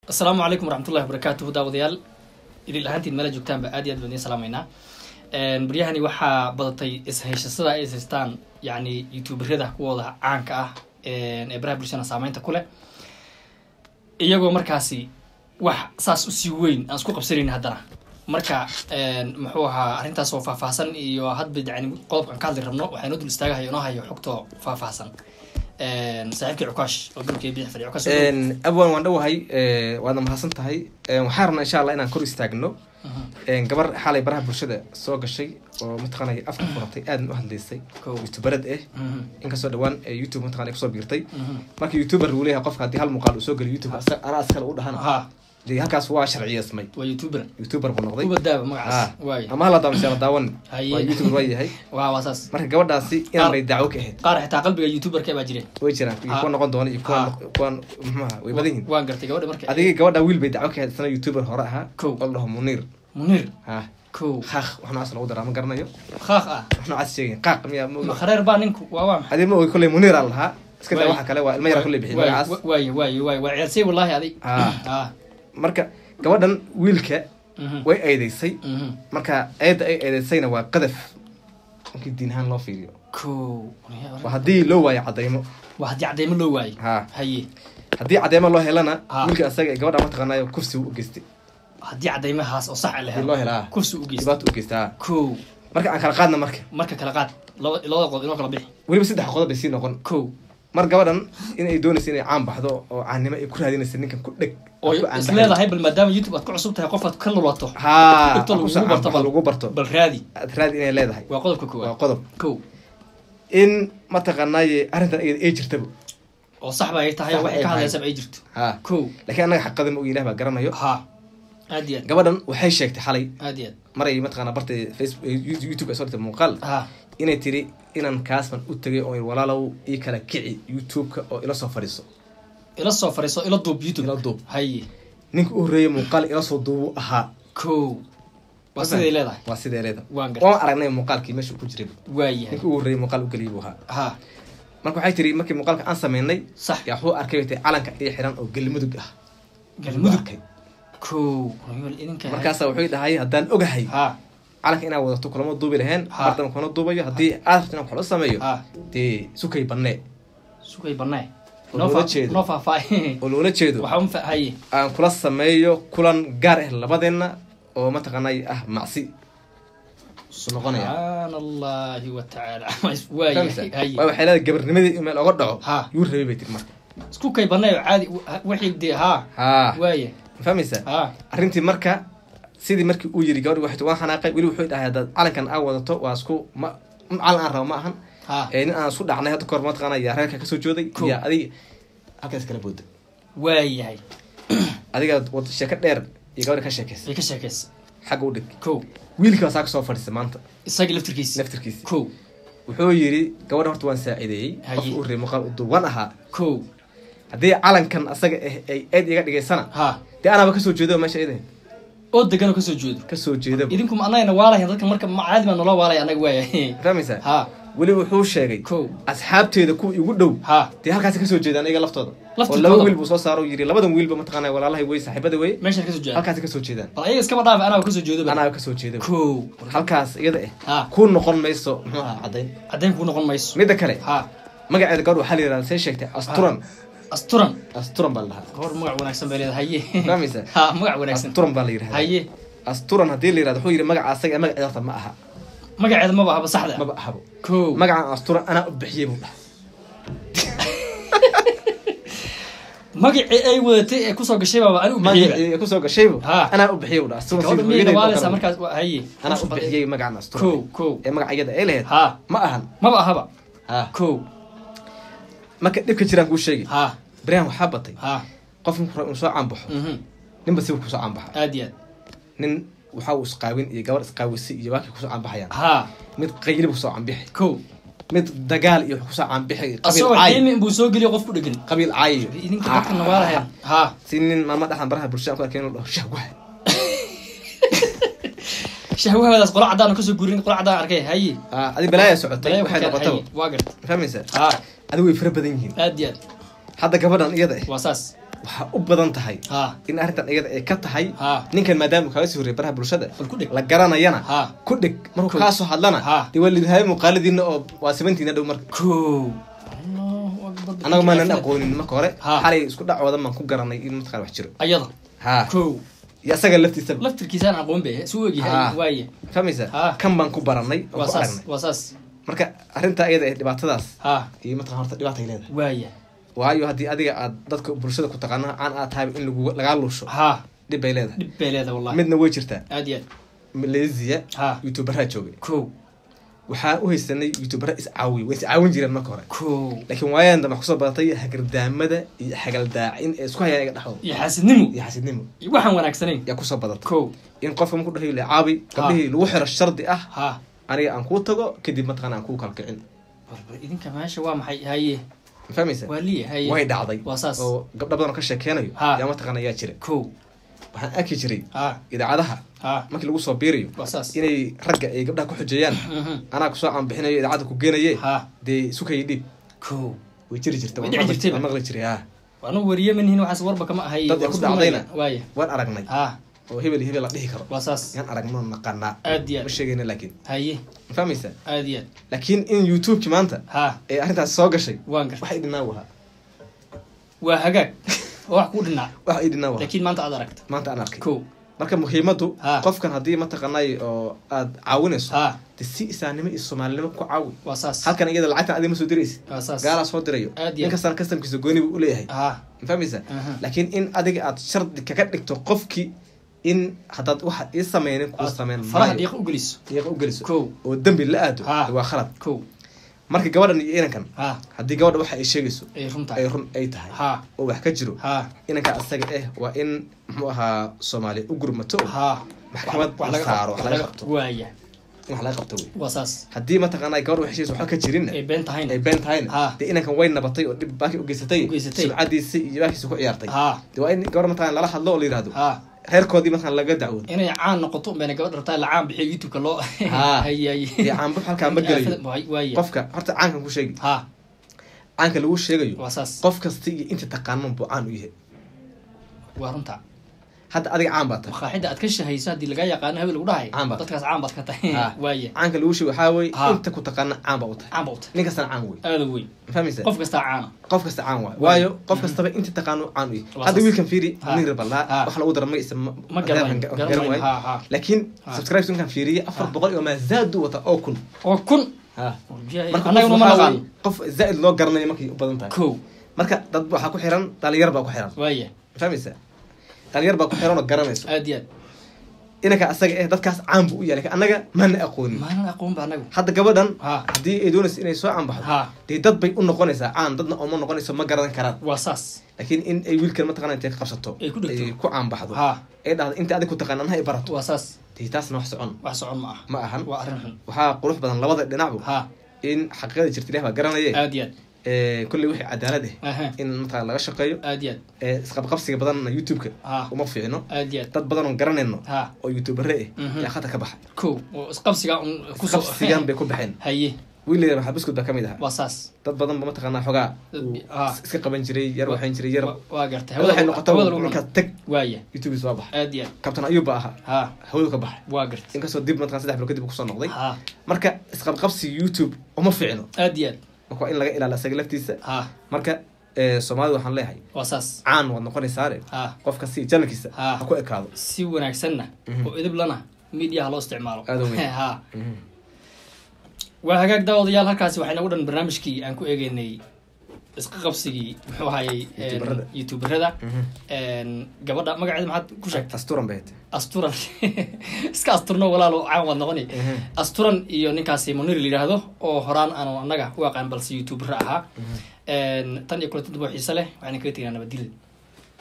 asalaamu calaykum waraxmatullahi wabarakaatuhu daawadayaal idil ahaantiin meela joogtaanba aad iyo aad baan idiin salaamaynaa baryahani waxaa badatay ishayshasada ay ishaystaan yacni youtuberada kuwooda caanka ah ee baraha bulshada saameynta ku leh iyagoo markaasi wax saas usii weyn aan isku qabsanayn haddana marka muxuu ahaa arrintaas oo faahfaahsan iyo hadba yani qodobkaan ka hadli rabno waxaa inoo dul istaagahayo inoo hayo xogto faahfaahsan saaxiibkii cukaash oo dhulkii bidix fadhiya cukaash abwan waan dhowahay waadna mahadsan tahay waxaan rabnaa insha allah inaan kor istaagno gabar xalay baraha bulshada soo gashay oo mataqaanay afka furatay aadna u hadlaysay Kow. youtuberad eh inkastoo dhawaan youtube mataqana kusoo biirtay marka youtuber uu leeyahay qofka haddii hal muuqaal uu soo geliyo youtube asa- anaa askale u dhahana ha dee halkaas waa sharciyeesmay waa youtuber youtuber buu noqday kuba daaba Ah. magacaas waayo ama hala daawan la daawan Haye. waa youtuber waa yahay waa waa saas marka gabadhaasi inaan bay dacwo ka ahayd qaar xitaa qalbiga youtuberka baa jireen way jiraan iyo Ah. kuwa noqon doona iyo kuwa Ah. kuwan muxuaha way badan yihin waan gartay gabadha marka adiga gabadha wiil bay dacwo ka ahayd isna youtuber hore ahaa Kow. oo la dhaho muniir munir ha kow qaaq wax noocaas lagu daraa ma garanayo khaaq ah wax noocaas sheegay qaaq miyaa ma ogi makhareer baa ninku waa waa maxay adii ma ogi kolley muniir aan lahaa iska daa Waay. waxa kale waa ilma yara kolley bixiy Waay, magacaas wa- waayo waayo waayo waa ciyaarsay wallaahi adig Ah. ah marka gabadhan wiilka mhm, way eedeysay mhm. marka eedda ay eedeysayna waa qadaf markii diin ahaan loo fiiriyo kow waa haddii loo waayo cadaymo waa haddii cadeymo loo waayo ha haye haddii cadeymo loo helana Ah. wiilka asaga ee gabadha mataqaanayo kursi u geystay haddii cadeymahaas oo sax ah la haddii loo helo helaa kursi u geysta dhibaato u geystay ha kow marka aan kala qaadna marka marka kala qaad laba labada qodob inoo kala bixi weliba saddex qodob bay sii noqon kow mar gabadhan inay doonaysa inay caan baxdo oo caannimo ay ku raadinaysa ninkan ku dheg oo ku caan is baxay. leedahay bal maadaama youtube aad ku cusub tahay qof aad ka lulato haa Dhigto lagu kusoo barto caan baxo, lagu barto bal raadi aad raadi inay leedahay waa qodobka waa koowaad qodob kow in mataqaanaaye arrintan iyada ay jirtaba oo sax ba ay tahay Sax oo waxay ay ka tahay. hadlaysaba ay jirto haa kow laakiin annaga xaqada ma ogi ilah baa garanayo ha aad iyo aad gabadhan waxay sheegtay xalay aad iyo maray mataqaana bartay facebook youtube ay soo dhigtay muuqaal aad ha inay tiri inan kaasban u tegay oo walaalow ii kala kici youtube-ka oo ila soo fadhiiso ila soo fariiso ila duub youtube ila duub haye ninka u horreeyay muuqaal ila soo duubu ahaa kow waa siday leedahay waa sidee leeda waan gartay waan aragnay muuqaalkii meesha uu ku jiray waayahay ninka ugu horreeyay muuqaal u geliyay buu ahaa ha marka waxay tiri markii muuqaalka aan sameynay sax yaa wuxuu arkay bay tiri calanka ii xiran oo gelmudug ah galmudug arkay kow wal idinka markaasa wuxuu dhahay haddaan ogahay ha calanka inaad wadato kulama duubi laheen Ha. mardama kuna duubayo haddii aad rabto inaan kula sameeyo ha dee sukay bannee sugay banee Oo noo loola fa- jeedo. noo faahfaahin oo loola jeedo waxa un fa- haye aan kula sameeyo kulan gaar ah labadeenna oo mataqaanay ah macsi su noqonaya subxaan allahi wa tacaala Fahmaysaa? waayahay haye waa waxay leedahay gabarnimadii in meel oga dhaco Ha. yuu rabay bay tiri marka isku kay banee caadi wixii dee ha haa waaya ma fahmaysaa ha arrintii marka sidii markii uu yiri gabadhi waxay waan xanaaqay weli wuxuu dhahay haddaad calankan aa wadato waa isku ma ma calan aan rabo ma ahan ha ee nin aan isku dhacnay hadda kahor mataqaana yaa reerka kasoo jooday Cool. iyo adiga halkaas kala booda waayahay adiga wad sheeko dheer iyo gabadha ka sheekaysa bay ka sheekaysa xagga u dhig kow wiilkii baa saa kasoo fadhiisay maanta isagii laftirkiisa naftirkiisi kow wuxuu yiri gabadha horta waan saacideeyey Haye. qofka u reey muuqaal u duuban ahaa kow haddii calankan asaga ah ay aad iga dhigaysana ha dee anaaba kasoo jeedo meesha idahay oo deganoo kasoo jeedo kasoo jeedaba idinku ma anagana waalahay dadka marka ma caadi baa nolo waalaya anaga waaya fahmaysaa ha weli wuxuu sheegay kow asxaabteeda kuwa igu dhow ha dee halkaasi kasoo jeedaan iyaga laftooda oo Laftirkooda? laba wiil buu soo saaro yiri labadan wiilba mataqaana walaalahay wey saaxiibada wey meeshaan kasoo jeeda halkaasi kasoo jeedaan bal ayaga iskaba dhaafa anaa kasoo jeedo ba anaa kasoo jeeda kow halkaas iyada Ha. ah ku noqon mayso muxuu ahaa caddayn caddayn kuu noqon mayso midda kale ha magaceeda gabadh waxaa la yidhahda see sheegtay asturan asturan asturan baa la dhahaa gabor magac wanaagsan bay leedahay haye fahmaysaa ha magac wanaagsan asturan baa la yidhahda haye asturan haddii la yidhahdo wuxuu yidhi magaca asaga ee magaceeda horta ma aha magaceeda maba ahaba saxda maba ahabo kow magacan asturan anaa u bixiyey buu dhahay magacii ay wadatay ee kusoo gashay baaba ani u bixiyeyba magacii kusoo gashaybu Ha. anaa u bixiyey buu dhahay asturan gabadha sidii miyayna hooyadeed oo waaleysaa kale. markaas waa- haye anaa u bixiyey magacan kow asturan kow ee magaca iyada ay lahayd ha ma ahan maba ahaba ha kow marka dhibka jiraan kuu sheegi ha baryahan waxaa batay ha qof markuu rabo inuu soo caanbaxo mhm ninba siba kusoo caanbaxa aad iyo aad nin waxa uu isqaawin iyo gabar isqaawisay iyo waakay kusoo caanbaxayaan ha mid qayli kusoo caanbixi kow mid dagaal iyo kusoo caanbixi qabiil asagoo caay xiimi inbuu soo geliyo qof ku dhegan qabiil caay idinka dadka nawaalahayn ha si nin maalma dhexdan baraha bulshada aan ku arkay inuu dhaho shahwaha shahwahadaas qola cadaan oo kasoo guurin qola cadaan arkay haye Ah, adi balaaya socotay Balaya waxay ku keen, noqotaba haye, waa garta fahmaysaa ha adi way fara badan yihiin aad iyo aad hadda gabadhan iyada ah waa saas waxaa u badan tahay ha in arrintan iyada ay ka tahay ha ninkan maadaama uu kaaga sii horreeyay baraha bulshada bal ku dhig la garanayana ha ku dhig markuu Ko- kaasoo hadlana Ha. dee waa lidhahay muuqaaladiina oo waa sabantiina dhow marka kow Allahu Akbar. anaga maanan aqoonin marka hore Ha. xalay isku dhacoodan baan ku garanay in mataqaan wax jiro ayada ha kow iyo asaga laftiisaba laftirkiisaan aqoon be su Ha. ogyahay waaye fahmaysa Ha. kan baan ku baranay oo waa ku saas aragnay waa saas marka arrinta iyada ee dhibaatadaas ha iyo mataqan horta dhibaatay leedahay waaya waayo haddii adiga aad dadka bulshada ku taqaana aan aad tahay in lagu lagaa luusho ha dhib bay leedahay dhib bay leedahay wallahi midna way jirtaa aad iyo aad malaysia ha youtuberaa joogay kow waxaan u haysanay youtubera iscaawiy way iscaawin jireen marka hore kow laakiin waayan dambe kusoo badatay hagardaamada iyo xagaldaacin ee isku hayaan iga dhexdooda iyo xaasidnimo iyo xasidnimo iyo waxaan wanaagsanayn yaa kusoo badatay kow in qofka marku dhahayo le caabi gabdhihii lagu xiro shardi ah ha aniga aan kuu tago kadib mataqana aan kuu kalkicin warba idinka meesha waa maxay haye ma fahmaysa waa liya haye way dhacday waa saas oo gabdho badan oo ka sheekeynayo Ha. yaa mataqana yaa jira kow waxaan arki jiray ha idaacadaha ha markii lagu soo biirayo waa saas inay ragga ay gabdhaha ku xujeeyaan Mhm. anaa kusoo aanbixinayo idaacadda ku geenaye ha dee sukaya dhiib kow way jiri jirta Way waan dhici maqli- jirtayba. waan maqli jiray ha anu wariye manihin waxaas warba kama ahay Dad ay ku dhacdayna. waaya waan aragnay ha oo hebel iyo hebel la dhihi karo waa saas yaan aragno naqanaa aad iyo ma aad sheegayna laakiin haye ma fahmaysa aad iyo aad laakiin in youtubeki maanta ha ee arrintaas soo gashay waan garta waxay dhinaa wahaa waa hagaag oo wax kuu dhinaa wax ay dhinaa wahaa laakiin maanta aad aragta maanta aan arkay kow marka muhiimadu Ha. qofkan haddii mataqanay oo aad caawinayso ha de si isaanimo iyo soomaalinimo ku caawi waa saas halkan iyada lacagtan adiga ma soo diraysa waa saas gaalaa soo dirayo Aad iyo nin kastana kastamkiisa gooni buu uleeyahay ha ma fahmaysa aha. laakiin in adiga aad shardi kaga dhigto qofkii in haddaad waxa ii sameynin kuu sameyn faraha maayo dhiiqa u geliso diiqa u geliso kow oo dembi la aado Ha. de waa khalad kow marka gabadhan iyo inankan ha haddii gabadha waxa ay sheegayso ay run ay tahay run ay tahay ha oo wax ka jiro ha inanka asaga eh waa in muxuu ahaa soomaaliya u gurmato ha maxkamad wax la laga saaro wax wax laga laga qabto waaya in wax laga qabto wey waa saas haddii mataqaanaa gabadha wax heshiis waxba ka jirinna ay been tahayna ay been tahayna Ha. dee inankan way nabatay oo dhib baaki u geysatay U geysatay. sumcadiisa iyo baakiisa ku ciyaartay ha dee waa in gabadha mataqana lala hadlo oo la yihahdo ha reerkoodii mataqana laga dacwoodo inay caan noqoto bayna gabadh rabtaa la caan bixiyo youtube-ka loo Ha. haye haye dee caanbux halkaa ma gelayo waaya qofka horta caankan ku sheegi ha caanka lagu sheegayo waa saas qof kasta iyo inta taqaanan buu caan u yahay waa runta hadda adiga caan baa tahay maqaaxida aad ka shahayso haddii lagaa yaqaano hebel lagu dhahay Caan baad dadkaas caan baad ka tahay Ha. waaya caanka lagu sheegi waxaa wey Ha. inta ku taqaana caan baa u tahay caan ba u tahay nin kastana caan wey aada weyn ma fahmaysa qof kastaa caana qof kasta caan waay Waay. waayo qof kastaba inta taqaano caan u yahay Waa hadda saas. wiilkan fiiri Ha. nin rabalaa Ha. wax lagu dara magaciisa ma garanayn garan garanayn waay ha ha laakiin Ha. subscribe ninkan fiiriye afar Ha. boqol iyo maazaadu wata oo kun oo kun ha Warbiyaha- marka annaguna qof ma waxaa naqaan wey, qof zaaid loo garanayo markay u badan tahay kow marka dad waxaa ku xiran dhalinyar baa ku xiran waaya ma fahmaysa dhalinyar baa ku xiran oo garanayso aad iyo aad inanka asaga eh dadkaas caan buu u yahay lakin annaga mana aqoonin maanan aqoon ba anagu hadda gabadhan ha haddii ay doonaysa inay soo caanbaxdo ha dee dad bay u noqonaysaa caan dadna ooma noqonayso ma garan karaan waa saas laakiin in ay wiilkan mataqana intay ka qabsato Ay ku dhegto. ay ku caanbaxdo ha ay dhahdo inta adig ku taqaan anha ay barato waa saas dee taasna wax socon wax socon ma ah ma ahan waa arrin xun waxaa qurux badan labada dhinacbu ha in xaqiiqada jirta ilah baa garanaye aad iyo aad kolley wixii cadaalad ah aha in mataqana laga shaqeeyo aad iyo aad ee isqabqabsiga badanna youtube-ka ha uma fiicno aad iyo aad dad badan oon garanayno ha oo youtubere Mhm. ah yaa khata ka baxa kow oo isqabsiga un kusoo qabsigan bay ku baxeen haye wiilayda maxaa buskud baa ka mid ahaa waa saas dad badan ba mataqaanaa xogaa Dad uu bi- ah. iska qaban jiray yar waxayn jiray yar Wa- waa gartay hawada waxay noqota hawada lagu markaas cunay. tag waaya youtube soo baxay aad iyo aad kabtan ayub baa ahaa ha hawadu ka baxay waa gartay inkastoo dib mataqan saddex bilo kadib uu kusoo noqday ha marka isqabqabsi youtube uma fiicno aad iyo aad marka waa in laga ilaala isaga laftiisa ha marka eh, soomaalida waxaan leeyahay waa saas caan waad noqonaysaare ha qofka si janalkiisa Ah. ha ku ekaado si wanaagsanna Mhm. oo idiblana mediaha loo isticmaalo Aad u weyn. ha waa hagaag daawadayaal halkaasi waxay nagu dhan barnaamijkii aan ku eegeynay isqa qabsigii muxuu ahayey Youtuberada. youtuberada Mhm. gabadha magaceeda maxaad ku sheegtay asturan bay hete asturan iska asturno walaalo caan waad noqoni asturan iyo ninkaasi munir la yidhaahdo oo horaan aanu annaga u aqaan balse youtuber ahaa tan iyo kulanti dabo xiise leh waxayna kaga tegaa nabadgelya